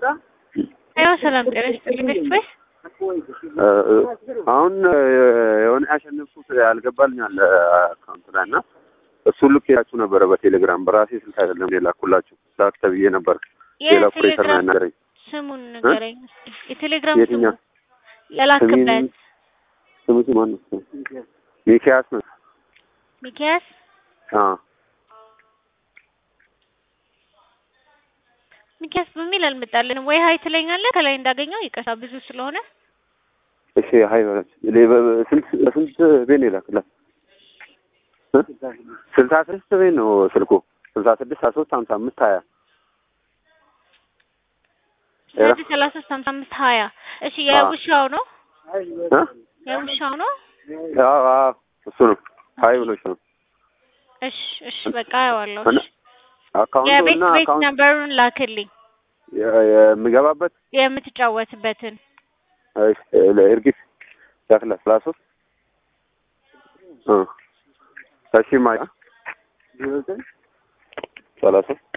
ያው ሰላም ጤና ይስጥልኝ ቤተሰብ አሁን የሆነ ያሸነፍኩት ያልገባልኝ አለ አካውንት ላይ እና እሱ ልክ ያችሁ ነበረ በቴሌግራም በራሴ ስልክ አይደለም የላኩላችሁ ላክ ተብዬ ነበር። ሌላ ኦፕሬተር ነው ያናገረኝ። ስሙን ንገረኝ እስኪ። የቴሌግራም ስሙ የትኛው? የላክበት ስሙ ማን ነው? ሚኪያስ ነው። ሚኪያስ አዎ ሚኪያስ በሚል አልመጣልንም። ወይ ሀይ ትለኛለህ ከላይ እንዳገኘው ይቅርታ ብዙ ስለሆነ እሺ ሀይ በላችሁ። ሌ- በ- ስንት ስንት ቤት ነው የላክላት? እ? ስልሳ ስድስት ቤት ነው ስልኩ ስልሳ ስድስት ሀያ ሶስት ሀምሳ አምስት ሀያ ስለዚህ ሰላሳ ሶስት ሀምሳ አምስት ሀያ እሺ የውሻው ነው እ? የውሻው ነው አዎ አዎ እሱ ነው ሀይ ብሎች ነው እሺ እሺ በቃ አየዋለሁ እና እሺ አካውንቱ የቤት እና ቤት አካውንት ነምበሩን ላክልኝ የ- የምገባበት የምትጫወትበትን እርግጥ ያክላል ሰላሳ ሶስት እ እሺ ማያ ሰላሳ ሶስት